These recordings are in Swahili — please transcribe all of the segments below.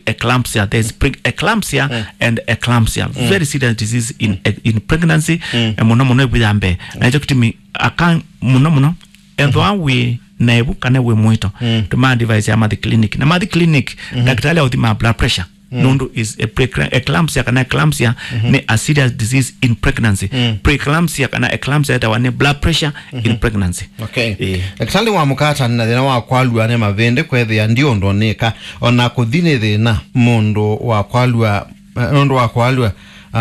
eclampsia there's pre eclampsia and eclampsia very serious disease in in pregnancy mm. muno muno ibuyambe na icho kitimi aka muno muno ethwa wi nebu kana wi mwito tuma device ya mathi clinic na mathi clinic daktari authima blood pressure nundu is a pre- eclampsia kana eclampsia ni a serious disease in pregnancy preeclampsia kana eclampsia etawa ni blood pressure in pregnancy okay Eh. daktari wa mukatani na thina wa kwalua ne mavindi kwethia ndio ndonika ona kuthini thina mundu wa kwalua eh, nundu wa kwalua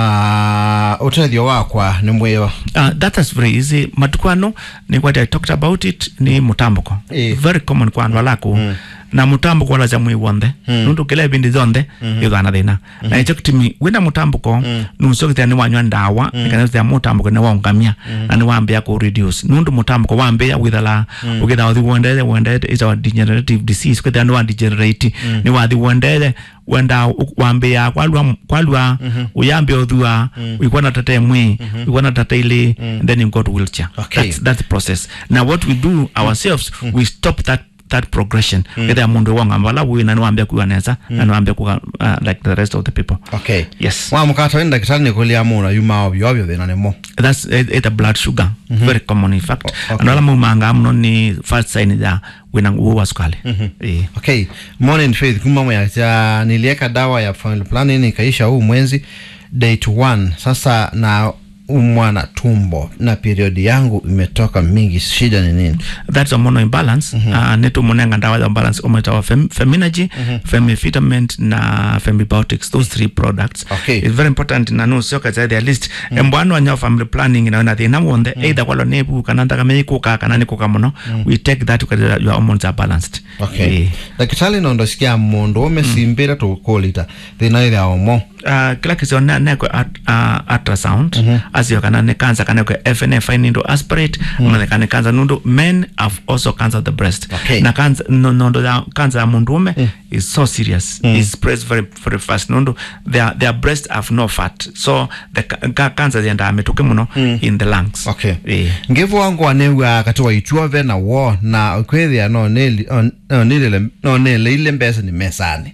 uh, utethio wakwa ni mwiwa Uh, that is very easy matuku ano ni what I talked about it ni mutambuko Eh. very common kwa andu alaku na mutambuko wala za mwi wonthe nundu kila ibindi zonthe ithana thina na icho kitimi wina mutambuko nusokithia ni wanywa ndawa nikanithia mutambuko ni waungamia na ni wambia ku reduce nundu mutambuko wambia withala ukitha uthi wendete wendete is a degenerative disease kwithia ni wa degenerate ni wathi wendete wenda u- wambia kwalua kwalua uyambe uthua wikwana tata mwi wikwana tata ile and then you go to wheelchair Okay. that's that's the process now what we do ourselves we stop that that progression either mundu wanga mbala wina ni wambia kuwa neza na ni wambia kuwa uh, like the rest of the people okay yes wa mukata ni daktari ni kulia muna yuma ovyo ovyo thina nimo that's it, it a blood sugar very common in fact okay. and ala mumanga mno ni first sign ya wina uwa sukali eh okay morning faith kuma mwacha nilieka dawa ya family planning ikaisha huu mwezi date 1 sasa na umwana tumbo na periodi yangu imetoka mingi shida ni nini that's hormonal imbalance uh, netu munenga ndawa za imbalance umetawa fem, feminagy femifitament na femibiotics those three products Okay. it's very important na no sio kaza at least embwanu anya family planning na na thina wonde either kwalo nebu kana ndaka meikuka kana nikuka muno we take that because your hormones are balanced okay Eh. ndagĩtarĩ no ndosikia mũndũ ũmesimbĩre tũkũlita thĩna ĩrĩa omo uh, kila kisio ne ne at, uh, ultrasound mm -hmm. asio kana ne cancer kana ko FNA fine ndo aspirate mm -hmm. kana cancer nundo men have also cancer of the breast Okay. na cancer no no ya cancer ya mundume mm. is so serious mm. is spreads very very fast nundo their their breast have no fat so the ca- ca- cancer yenda ametuke muno mm. in the lungs okay eh ngĩvwangwa nĩwa kati wa ituove na wo na kwĩthĩa no nĩli- on- no nĩlĩle- no nĩleile mbeca nĩ mesani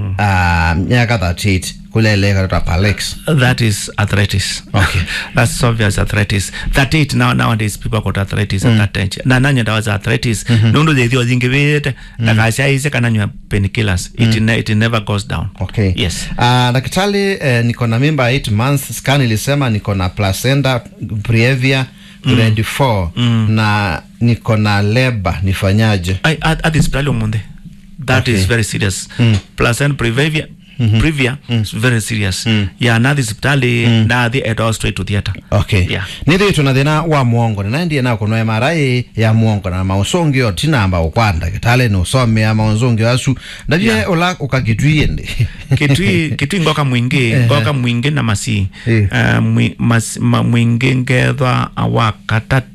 Ah, myaka 38 kulele katata palex that is arthritis. Okay. That's obvious arthritis. That it now nowadays people got arthritis at that age. Na nanya dawa za arthritis. Nundu they thio zingi vete. Na kasha ise kananywa painkillers. It ne, it never goes down. okay Yes. Ah, daktari eh, niko na mimba 8 months scan ilisema niko na placenta previa grade 4 na niko na leba nifanyaje I at, at hospital munde. That Okay. is very serious. Plus and previa previa is very serious. Yeah, na hospitali na the head straight to theater. okay Yeah. nithitwe na thina wa muongo na naendie na kuno MRI ya muongo na mausungio tinamba ukwanda kitale ni usomea mausungio asu ndavye Yeah. ula ukagitwie ndi kitui kitui ngoka mwingi ngoka mwingi na masi Eh. uh, mwi, mas, ma, mwingi ngethwa wa katatu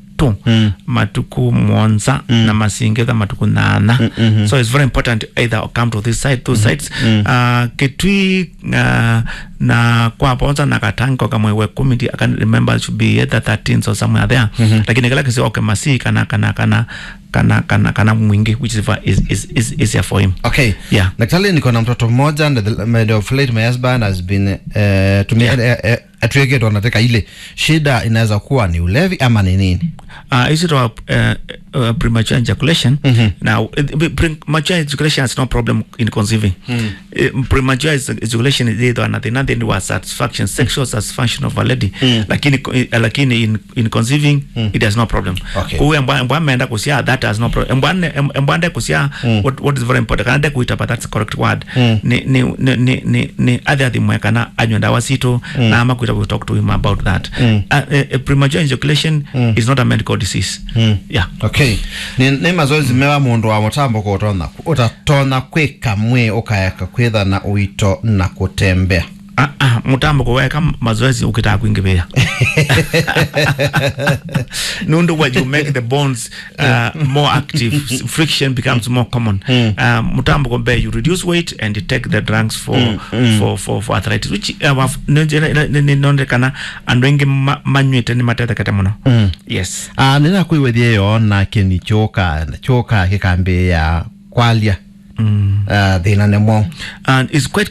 matuku mwonza na masi ngethwa matuku nana so it's very important either come to this side two sides uh, kitui uh, na kwa ponza na katango kama we committee I can remember it should be either 13 or somewhere there lakini kala kisi okay masi kana kana kana kana kana kana mwingi which is is is, is easier for him okay Yeah. daktari niko na mtoto mmoja and the maid of late my husband has been uh, tumia Yeah. yeah. uh, atuegetwa nateka ile shida inaweza kuwa ni ulevi ama ni nini uh, is it a, uh, uh, premature ejaculation? Now, uh, premature ejaculation is no problem in conceiving. Uh, premature ej- ejaculation is either nothing, nothing was satisfaction, sexual satisfaction of a lady. Lakini, uh, lakini in, in conceiving, it has no problem. Okay. Kuwe mbwa mbwa ameenda kusia, that has no problem. Mbwa ane- em- mbwa ande kusia, what, what is very important, kanade kuita, but that's the correct word. Ni, ni, ni, ni, ni, ni adhi adhi mwekana anywe ndawa sito, na ama kuita we talk to him about that. Uh, uh, premature ejaculation is not a medical disease. Yeah. okay ni, ni mazoezi mewa mundu wa mutambo kutona utatona kwika mwe ukayaka kwitha na uito na kutembea Ah, ah, mutambo kuweka mazoezi ukitaka kuingivia nundu when you make the bones uh, more active s- friction becomes more common uh, mutambo kumbe you reduce weight and you take the drugs for for for, for arthritis which uh, waf- nonje- ni- ni- nondekana andu aingi ma- manywite ni matethekete muno yes uh, ninakwĩwethie yo nake ni choka choka gĩkambĩ ya kwalia mm. uh, thĩna nĩmo and it's quite